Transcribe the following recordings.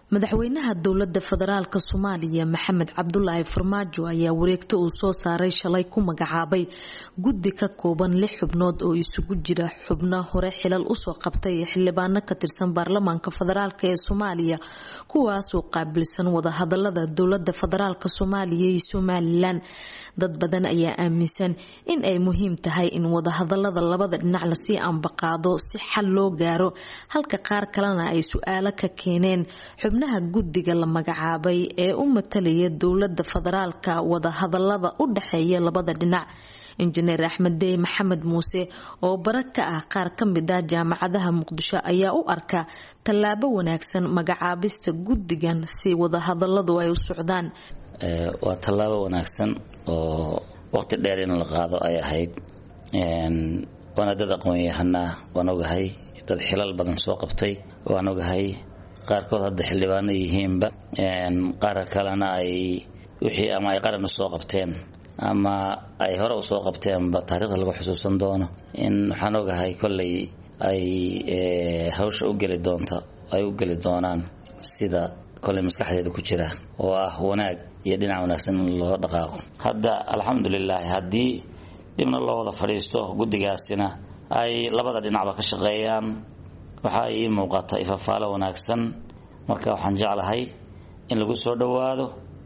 madaxweynaha dowlada federaalk soomaaliya maxamed cabdulaahi farmaajo ayaa wareegto uu soo saaray shalay ku magacaabay guddi ka kooban lix xubnood oo isugu jira xubno hore xilal usoo qabtay xildhibaano ka tirsan baarlamaanka federaalk ee soomaaliya kuwaasoo qaabilsan wadahadalada dowlada federaalk soomaaliya iyo somalilan dad badan ayaa aaminsan in ay muhiim tahay in wadahadalada labada dhinac lasii ambaqaado si xal loo gaaro halka qaar kalena ay su-aalo ka keeneen xubnaha guddiga la magacaabay ee u matalaya dowlada federaalka wadahadalada u dhexeeya labada dhinac injineer axmed dey maxamed muuse oo bara ka ah qaar ka mid ah jaamacadaha muqdisho ayaa u arka tallaabo wanaagsan magacaabista guddigan si wadahadaladu ay u socdaan waa tallaabo wanaagsan oo waqti dheer in la qaado ay ahayd waana dad aqoon-yahanaa waan ogahay dad xilal badan soo qabtay waan ogahay qaarkood hadda xildhibaano yihiinba qaar kalena ay wixii ama ay qaran usoo qabteen ama ay hore usoo qabteenba taarikhda lagu xusuusan doono in waxaan ogahay kolley ay hawsha u geli doonta ay u geli doonaan sida kolley maskaxdeeda ku jira oo ah wanaag iyo dhinac wanaagsan in loo dhaqaaqo hadda alxamdulilaahi haddii dibna loo wada fadhiisto guddigaasina ay labada dhinacba ka shaqeeyaan waxaa ii muuqata ifafaalo wanaagsan marka waxaan jeclahay in lagu soo dhowaado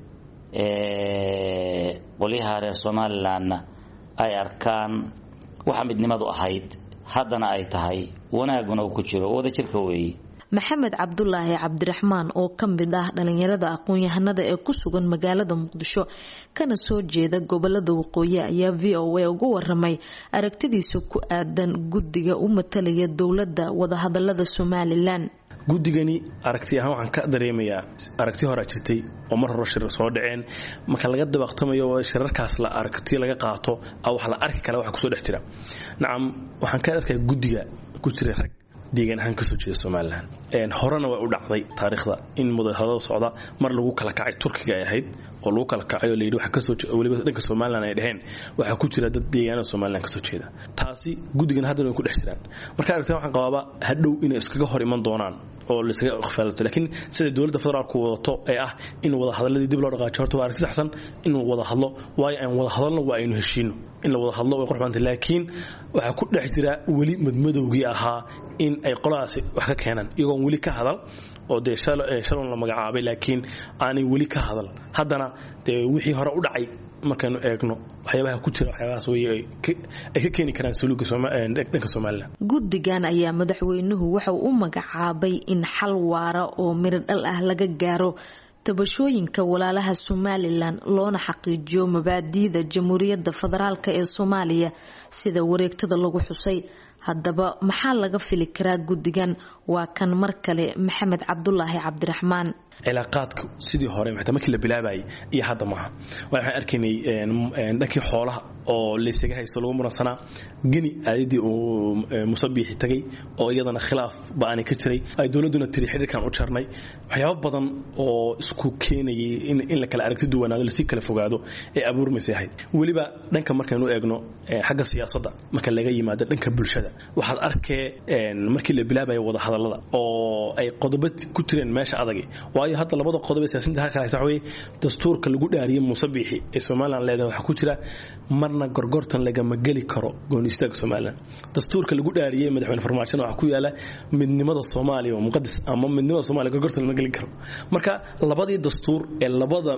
qolyaha reer somalilanna ay arkaan waxa midnimadu ahayd haddana ay tahay wanaaguna uu ku jiro wadajirka weeye maxamed cabdulaahi cabdiraxmaan oo ka mid ah dhalinyarada aqoon-yahanada ee ku sugan magaalada muqdisho kana soo jeeda gobolada waqooyi ayaa v o a uga waramay aragtidiisa ku aadan guddiga u matalaya dowladda wadahadalada somalilan guddigani aragti ahaan waxaan ka dareemayaa aragti horaa jirtay oo mar hore shir soo dhaceen marka laga dabaqtamayo oo shirarkaas la aragti laga qaato wax la arki kale waxa kusoo dhex jira nacam waxaan ka arkaya guddiga ku jira rag deegaan ahaan kasoo jeeda somalilan horena way u dhacday taariikhda in mudahadada socda mar lagu kala kacay turkiga ay ahayd oo lagu kala kacay oo layidhi waxa kasoo weliba dhanka somalilan ay dheheen waxaa ku jira dad deegaanada somalilan kasoo jeeda taasi guddigan haddana way ku dhex jiraan marka aragtida waxaan qabaaba hadhow inay iskaga hor iman doonaan oo laysaga ikhfaalato laakiin sida dowladda federaalku wadato ee ah in wada hadalladii dib loo dhaqaajo horta waa aragti saxsan in wada hadlo waayo aan wada hadalno waa aynu heshiino in la wada hadlo way qurxbanta laakiin waxaa ku dhex jira weli madmadowgii ahaa in ay qoladaasi wax ka keenaan iyagoon weli ka hadal oo dee shalon la magacaabay laakiin aanay weli ka hadal haddana dee wixii hore u dhacay markaynu eegno waxyaabaha ku jira waxyaabahaas wey ay ka keeni karaan saluuga dhanka somalilan guddigan ayaa madaxweynuhu waxauu u magacaabay in xal waara oo miro dhal ah laga gaaro tabashooyinka walaalaha somalilan loona xaqiijiyo mabaadiida jamhuuriyadda federaalk ee soomaaliya sida wareegtada lagu xusay haddaba maxaa laga fili karaa guddigan waa kan mar kale maxamed cabdulaahi cabdiraxmaan cilaaqaadka sidii hore mataa markii la bilaabayay iyo hadda maaha waxaan arkaynay dhankii xoolaha oo laysaga haysto lagu muransanaa geni aayadii uu musabiixi tagay oo iyadana khilaaf ba-ani ka jiray ay dowladduna tiri xidhiirkan u jarnay waxyaabo badan oo isku keenayay in la kala aragti duwanaado lasii kala fogaado ee abuurmaysay ahayd weliba dhanka markaynu eegno xagga siyaasadda marka laga yimaado dhanka bulshada waxaad arkee markii la bilaabaya wadahadallada oo ay qodobo ku jireen meesha adagi waayo hadda labada qodob ee siyaasinta halka haysa waxa weeye dastuurka lagu dhaariyey musabiixi ee somaliland leedahay waxaa ku jira marna gorgortan lagama geli karo gooni istaaga somaliland dastuurka lagu dhaariyey madaxweyne farmaajona waxaa ku yaala midnimada soomaaliya oo muqadas ama midnimada soomaaliya gorgortan lama geli karo marka labadii dastuur ee labada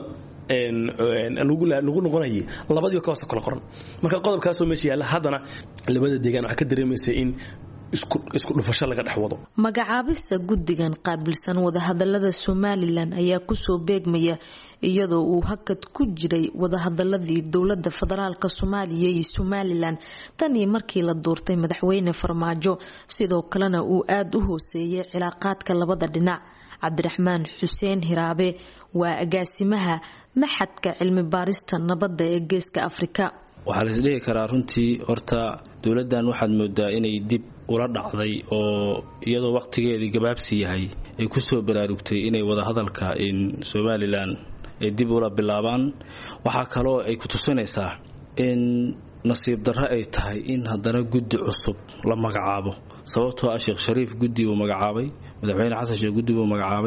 lagu noqonayay labadii ka hoose kala qoran marka qodobkaasoo meesha yaalla haddana labada deegaan waxaa ka dareemaysa in isku dhufasho laga dhex wado magacaabista guddigan qaabilsan wadahadalada somalilan ayaa kusoo beegmaya iyadoo uu hakad ku jiray wadahadaladii dowlada federaalk soomaaliya iyo somalilan tan iyo markii la doortay madaxweyne farmaajo sidoo kalena uu aada u hooseeyay cilaaqaadka labada dhinac cabdiraxmaan xuseen hiraabe waa agaasimaha maxadka cilmi baarista nabadda ee geeska afrika waxaa lais dhihi karaa runtii horta dowladdan waxaad moodaa inay dib ula dhacday oo iyadoo wakhtigeedii gabaabsi yahay ay ku soo baraarugtay inay wadahadalka in somalilan ay dib ula bilaabaan waxaa kaloo ay ku tusinaysaa in nasiib darro ay tahay in haddana guddi cusub la magacaabo sababtoo ah sheekh shariif guddi uu magacaabay madaxweyne xasan sheekh guddi buu magacaabay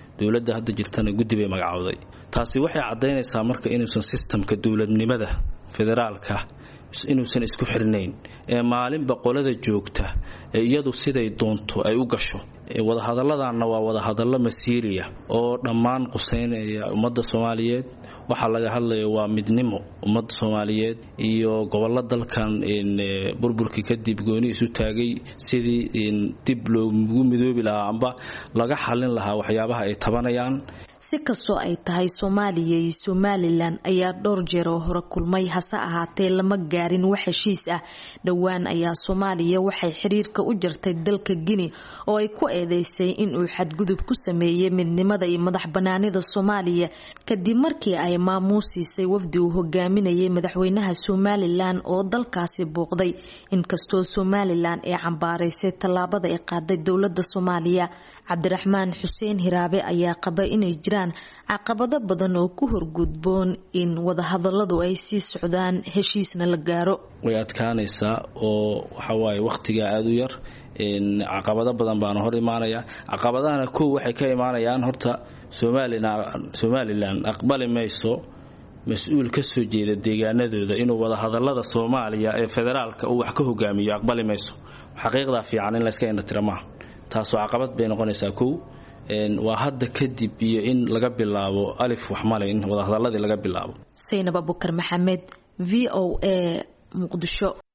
dowladda hadda jirtana guddi bay magacowday taasi waxay caddaynaysaa marka inuusan sistamka dowladnimada federaalka inuusan isku xirnayn ee maalinba qolada joogta ee iyadu siday doonto ay u gasho wadahadalladanna waa wadahadallo masiiriya oo dhammaan quseynaya ummadda soomaaliyeed waxaa laga hadlaya waa midnimo ummadda soomaaliyeed iyo gobollo dalkan burburkii kadib gooni isu taagay sidii dib loogu midoobi lahaa amba laga xallin lahaa waxyaabaha ay tabanayaan si kastoo ay tahay soomaaliya iyo somalilan ayaa dhowr jeer oo hore kulmay hase ahaatee lama gaarin wax heshiis ah dhowaan ayaa soomaaliya waxay xiriirka u jartay dalka guinea oo ay ku eedeysay inuu xadgudub ku sameeyey midnimada iyo madax banaanida soomaaliya kadib markii ay maamuusiisay wafdi uu hogaaminayay madaxweynaha somalilan oo dalkaasi booqday inkastoo somalilan ay cambaaraysay tallaabada ay qaaday dowlada soomaaliya cabdiraxmaan xuseen hiraabe ayaa qaba inay jiraan caqabado badan oo ku horgudboon in wadahadaladu ay sii socdaan heshiisna la gaaro way adkaanaysaa oo waxawaaye wakhtigaa aada u yar caqabado badan baana hor imaanaya caqabadahana kow waxay ka imaanayaan horta somalilan aqbali mayso mas-uul ka soo jeeda deegaanadooda inuu wadahadalada soomaaliya ee federaalka uu wax ka hogaamiyo aqbali mayso xaqiiqdaa fiican in layska indhatira maaha taasoo caqabad bay noqonaysaa kow waa hadda kadib iyo in laga bilaabo alif waxmale in wadahadaladii laga bilaabo saynab abukar maxamed v o a muqdisho